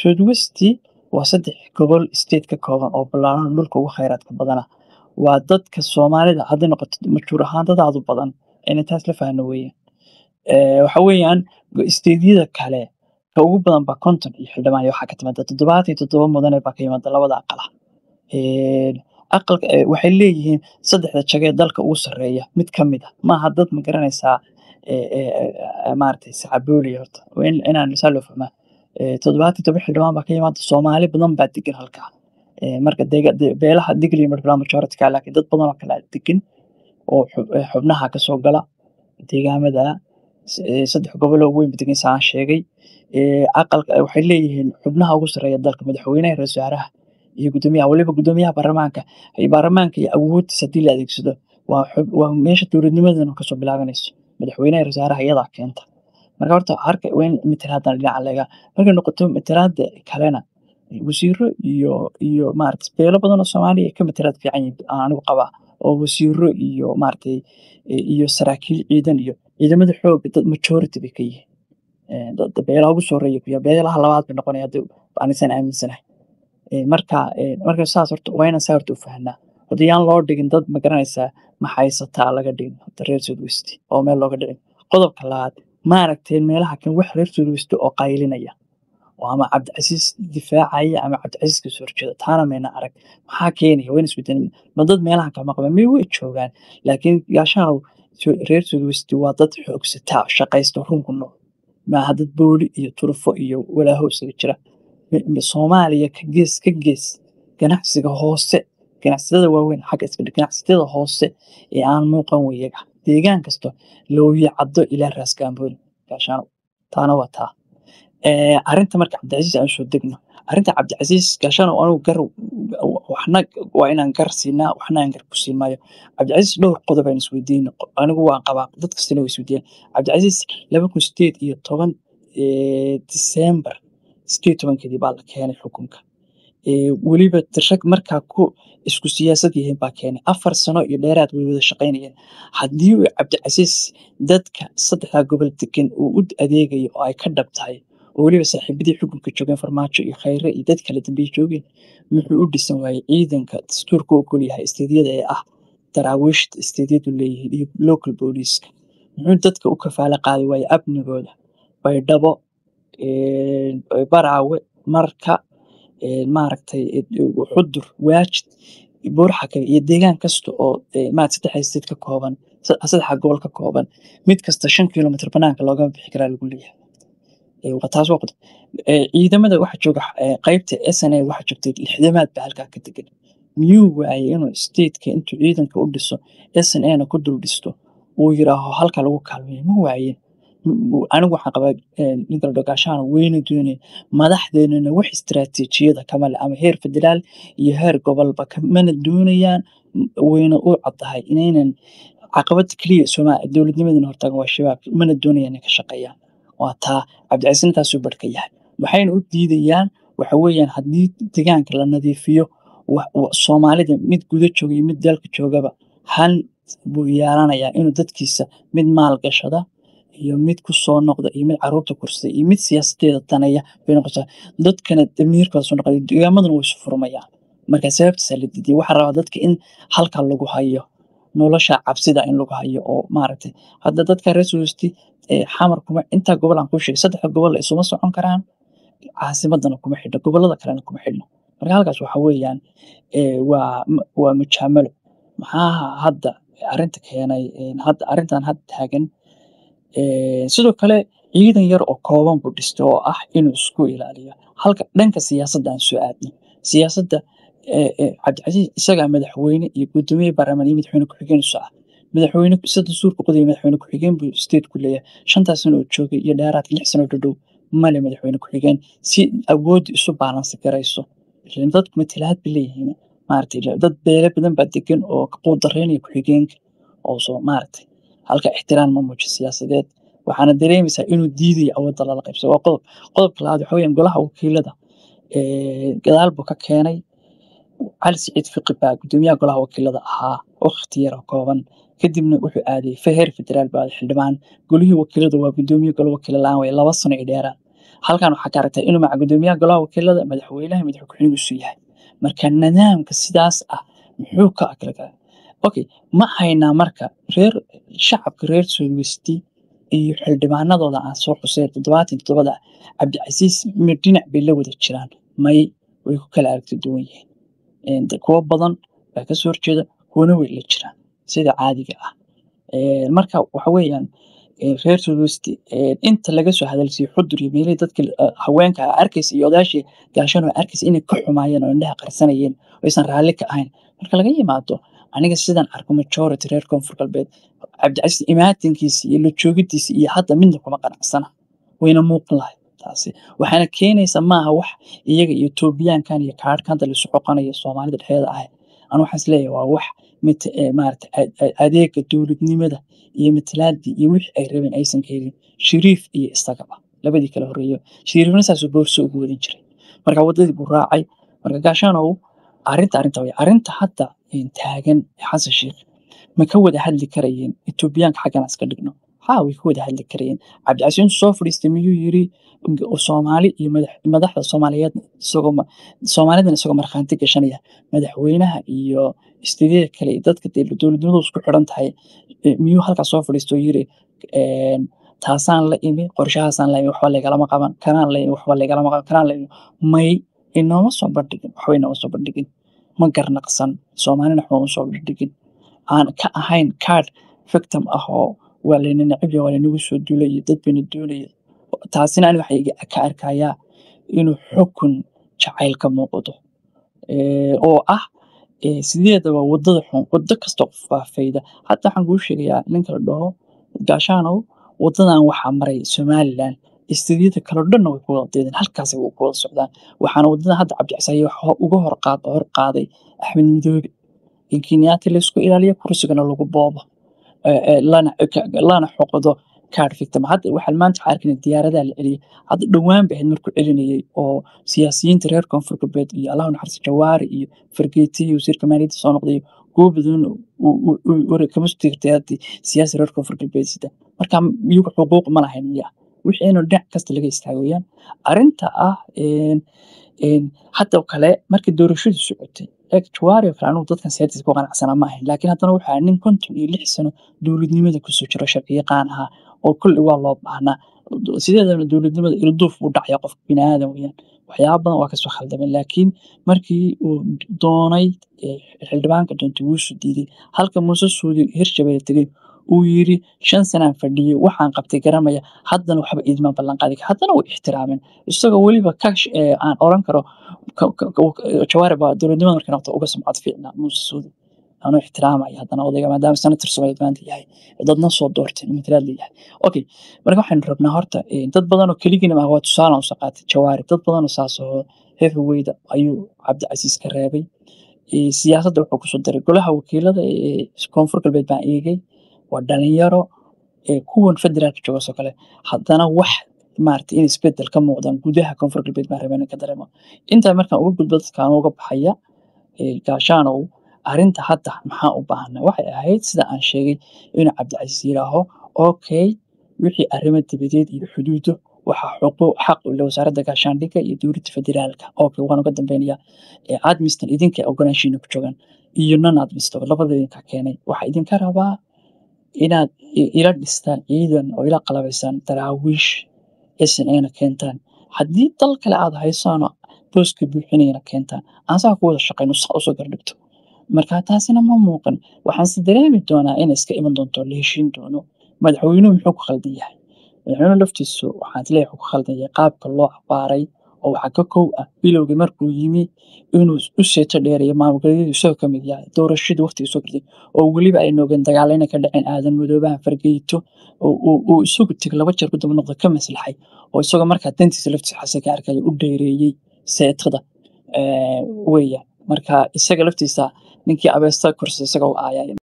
southwesti waa saddex gobol state ka kooban oo ballaaran dhulka ugu khayraadka badana waa dadka soomaalida hadday noqoto majhuur ahaan dadaadu badan inay taas la fahno weeyaan waxa weeyaan steedyada kale ka ugu badan baa konton iyo xildhibaan waxaa ka timaada toddobaatan iyo toddoba mudane baa ka yimaada labada aqala aqalka waxay leeyihiin saddexda jage ee dalka ugu sarreeya mid ka mid ah maaha dad ma garanaysaa maaragtay sacabooliya horta inaan misaal loo fahmaa toddobaatan iyo todoba xildhibaan baa ka yimaada soomaali badan baa degan halkaa marka beelaha digli marblaa majorityka laakiin dad badan oo kale degan oo xubnaha kasoo gala deegaamada saddex goboloo weyn degan saan sheegay aqalka waxay leeyihiin xubnaha ugu sarreeya dalka madaxweynaha ra wasaaraha iyo gudoomiyaha waliba gudoomiyaha baarlamaanka baarlamaanka iyo awoodtiisa haddii la adeegsado waa meesha dowladnimadana kasoo bilaabanayso madaxweynaha wasaaraha iyadaa keenta marka horta harka waa in matalaadana dhinaca laga markay noqoto matalaada kalena wasiiro iyo iyo maarata beelo badan oo soomaaliya ka matalaad fiican yihiin anigu qabaa oo wasiiro iyo maaragtay iyo saraakiil ciidan iyo ciidamada xooga dad majority bay ka yihiin beelaha ugu soo horeeya kuya beelaha labaad bay noqonaya hadda anisan aaminsanahay marka marka saas horta waa inaan saa horta u fahnaa hadda yaan loo dhigin dad ma garanaysaa maxaysataa laga dhigin horta reer southwest oo meel looga dhicin qodobka labaad maaragteen meelaha kan wax reer southwest oo qaylinaya oo ama cabdicasiis difaacaya ama cabdicasiis kasoo horjeeda taana mayna arag maxaa keenaya wayna isbedelin ma dad meelaha kama qaban may way joogaan laakiin gaashaanow reer southwest waa dad xoogsataa shaqaysta runku nool maaha dad booli iyo turufo iyo walaaho isaga jira soomaaliya ka gees ka gees ganacsiga hoose ganacsatada waaweyn xagga iska ganacsatada hoose ee aan muuqan weyaga deegaan kasto looya caddo ilaa raas gaambooni gaashaanow taana waa taa arrinta marka cabdicasiis aan soo degno arrinta cabdicasiis gaashano anigu gar waxna waa inaan gar siinaa waxna aan gar ku siin maayo cabdicasiis dhowr qodob aan isweydiin anigu waan qabaa dad kastana way isweydiiyaan cabdicasiis laba kun sideed iyo toban disembar sideed tobankeedii baa la keenay xukunka weliba rag markaa ku isku siyaasad yihiin baa keenay afar sano iyo dheeraad way wada shaqaynayeen haddii uu cabdicasiis dadka saddexdaa gobol degan uu u adeegayo oo ay ka dhab tahay oo weliba saaxiibadii xukunka joogeen farmaajo iyo khayre iyo dad kala dambeeye joogeen wuxuu u dhisan waayey ciidanka dastuurka ogol yahay isteedyada ee ah daraawiishta isteedyadu leeyihiin iyo local booliiska muxuu dadka u kafaalo qaadi waayey amnigooda baydhabo baraawe marka maaragtay xudur waajid buurxaka iyo deegaan kasta oo maarata saddex state ka kooban saddexa gobol ka kooban mid kasta shan kilomitr banaanka loogama bixi karaa lagu leeyahay taas waa qodob ciidamada waxa jooga qaybta sna waxa joogtay lixdamaad baa halkaa ka degan miyuu waayey inuu stateka intuu ciidanka u dhiso snana ku dul dhisto uu yiraaho halka lagu kaalmeeyo ma waayeen anigu waxaan qabaa ninka dhogaashaana weyna doonaya madaxdeenana wax istiraatiijiyada kamale ama heer federaal iyo heer gobolba kamana doonayaan wayna u caddahay inaynan caqabada keliya somaa dowladnimadana hortaagan waa shabaab mana doonayaan inay ka shaqeeyaan waa taa cabdicasiis intaasuu barhka yahay waxayna u diidayaan waxa weeyaan haddii deegaanka la nadiifiyo soomaalida mid guda jooga iyo mid dalka joogaba hal buu yeelanayaa inuu dadkiisa mid maal gashada iyo mid ku soo noqda iyo mid caruurta kursada iyo mid siyaasadeeda daneeya bay noqotaa dadkana damiirkooda soo noqda deegaamadana way isu furmayaan marka sababtaasa la diiday waxaa rabaa dadka in halka lagu hayo nolosha cabsida in lagu hayo oo maaragtay hadda dadka reer suusti xamar kuma intaa gobol aan kuu sheegay saddexda gobol isuma socon karaan caasimadana kuma xidhno gobolada kalena kuma xidhno marka halkaas waxa weeyaan waa waa mujaamalo maxaa hadda arrinta keenay hadda arrintan hadda taagan sidoo kale ciidan yar oo kooban buu dhistay oo ah inuu isku ilaaliyo halka dhanka siyaasadda aan soo aadno siyaasadda cabdicasiis isagaa madaxweyne iyo gudoomiye baarlamaan iyo madaxweyne ku-xigeen isu ah madaxweyne sida suurka qodaya madaxweyne ku-xigeen buu state ku leeyahay shantaas sano oo joogay iyo dheeraadka lix sano dhadhow male madaxweyne ku-xigeen si awoodda isu baalansi garayso dadku matalaad bay leeyihiin maaragtay dad beele badan baa degan oo quudaraynaya ku-xigeenka oo soo maaragtay halka ixtiraam ma muuji siyaasadeed waxaana dareemaysaa inuu diidayo awoodda lala qaybsado waa qodob qodobka labaad waxa weeyaan golaha wakiilada gadaal buu ka keenay cali siciid fiqi baa gudoomiyaha golaha wakiilada ahaa waqti yar oo kooban kadibna wuxuu aaday heer federaal baa xildhibaan golihii wakiilada waa gudoomiye golo wakiila la-aan way laba sano iyo dheeraan halkan waxaa ka aragtaa inuu maca gudoomiyaha golaha wakiilada madaxweynaha madax ku-xigeenkiisu yahay marka nidaamka sidaas ah muxuu ka akla kala okay ma haynaa marka reer shacabka reer soogesti iyo xildhibaanadooda aan soo xusay toddobaatan toddobada cabdicasiis mir dhinac bay la wada jiraan may way ku kala aragti duwan yihiin kuwo badan baa kasoo horjeeda kuwana way la jiraan sida caadiga ah marka waxa weeyaan reer soogesti inta laga soo hadalsiiyo xudur iyo meelihii dadka haweenka arkaysa iyo odaashii gaashan oo arkaysa inay ka xumaayeen oo indhaha qarsanayeen oo aysan raalli ka ahayn marka laga yimaado aniga sidan arko majority reer koonfur galbeed cabdicasiis imaatinkiisa iyo la joogidiisa iyo hadda midna kuma qanacsana wayna muuqan lahay taasi waxaana keenaysa maaha wax iyaga iyo etoobiyaankan iyo kaadhka hadda lasu xoqanayo soomaalida dhexdeeda ah anu waxaan isleeyahay waa wax mid maarata adeega dowladnimada iyo matalaadii iyo wixii ay rabeen aysan ka helin shariif iyo isagaba labadii kala horeeyo shariifna saasuu boorso ugu wadin jiray marka waddadii buu raacay marka gaashanow arrinta arrinta way arrinta hadda taagan xasan sheikh ma ka wada hadli karayeen etoobiyaanka xaggan iska dhigno haa way ka wada hadli karayeen cabdicasiis intuu soo fadhiistay miyuu yiri soomaali iyo madaxda soomaaliyeed isagoo soomaalidan isagoo markhaanti gashanaya madaxweynaha iyo istiidyada kale iyo dadka dowladnimadu isku xidhan tahay miyuu halkaas soo fadhiistoo yiri taasaan la imi qorshahaasaan la imi waxba lagalama qaban kanaan la imi waxba lagalama qaban kanaan la imi may inooma soo bandhigin waxba inooma soo bandhigin ma garnaqsan soomaalina waxba uma soo bandhigin aan ka ahayn card victim ah oo waa layna necib waa laynagu soo duulay iyo dad bayna doonaya taasina ani waxay ka arkayaa inuu xukun jacayl ka muuqdo oo ah sideedaba wadada xun wado kastoo qof faafayda hadda waxaan kuu sheegayaa ninka la dhaho gaashaanow wadadan waxaa maray somaliland istidiyada kaleo dhanna way ku wada deedeen halkaasay ku wada socdaan waxaana wadadan hadda cabdicasaaye uga hor qaaday axmed midoobe in kenyaati laysku ilaaliyo kursigana lagu boobo lana xoqdo card victim hadda waxaan maanta waxaa arkayna diyaaradaha la celiyay hadda dhowaan bay ahayd markuu celinayay oo siyaasiyiinta reer koonfur galbeed iyo allahu naxariis jawaari iyo fargeeti iyo wasiirka maaliyadda soo noqday kuwo badan kama tirtay siyaasi reer koonfur galbeed sida marka iyagu xuquuq ma lahayn miya wixii inuu dhinac kasta laga istaagayaan arrinta ah hadda kale markii doorashadu socotay jawaari oo kale anugu dadkan siyaasiisa ku qanacsana ma ahayn laakiin haddana waxaa nin konton iyo lix sano dowladnimada kusoo jiro sharci yaqaan ahaa oo kulli waa loo baahnaa sideedana dowladnimada ilduuf buu dhacaya qofka biniaadan weyaan waxyaaba badan waa kasoo khaldameen laakiin markii uu doonay xildhibaanka doontay wuusu diiday halka muuse suudi hirshabelle tegey uu yiri shan sanaan fadhiyey waxaan qabtay garamaya haddana waxba iidma ballanqaadi haddana way ixtiraameen isagoo weliba kash aan oran karo jawaari baa dowladnimada markay noqto uga sumcad fiicnaa muuse suudi anuu ixtiraamaya haddana odayga maadaama senator soomaaliyeed maanta yahay dadna soo doorteen matalaad leeyahay okay marka waxaynu rabnaa horta dad badan oo keligina ma waa tusaale usoo qaatay jawaari dad badan oo saas oo heavyweyda ayuu cabdicasiis ka reebay siyaasadda wuxuu kusoo daray golaha wakiilada ee koonfur galbeed baan eegay waa dhalinyaro kuwan federaalka joogasoo kale haddana wax maarata in isbedel ka muuqdaan gudaha koonfur galbeed baan rabeen ka dareemo intaa markaan uga gudbo dadkaan uga baxaya gaashaanow arrinta hadda maxaa u baahana waxay ahayd sida aan sheegay inuu cabdicasiis yidhaaho okay wixii arrimo dabadeed iyo xuduudo waxaa xuquuq xaq u leh wasaaradda gaashaandhigga iyo dowladda federaalka okay waan uga dambeynaya admistan idinka ogolaanshiina ku joogaan iyo non admisto labada idinka keenay waxaa idinka rabaa inaad ila dhistaan ciidan oo ila qalabaysaan daraawiish snana keentaan haddii dal kale aad haysaano booska buuxinayana keentaan aan saa ku wada shaqayno saa usoo gardhigto marka taasina ma muuqan waxaanse dareemi doonaa inay iska iman doonto la heshiin doono madaxweynuhu muxuu ku khaldan yahay madaxweynuhu laftiisu waxaan isleeyahay wuxuu ku khaldan yahay qaabka loo abaaray oo waxaa ka kow ah bilowgii markuu yimi inuu u seeto dheereeyo maamulgoleedyadu isagoo ka mid yahay doorashadii waqtigii soo gartay oo weliba ay noogeen dagaalayna ka dhaceen aadan madoobaha fargeyto uu isagu teg laba jeer ku daba noqda ka maslaxay oo isagoo markaa dantiisa laftiisa xase ka arkaya u dheereeyey seetada weya marka isaga laftiisa ninkii abeesta korsa isaga u aayay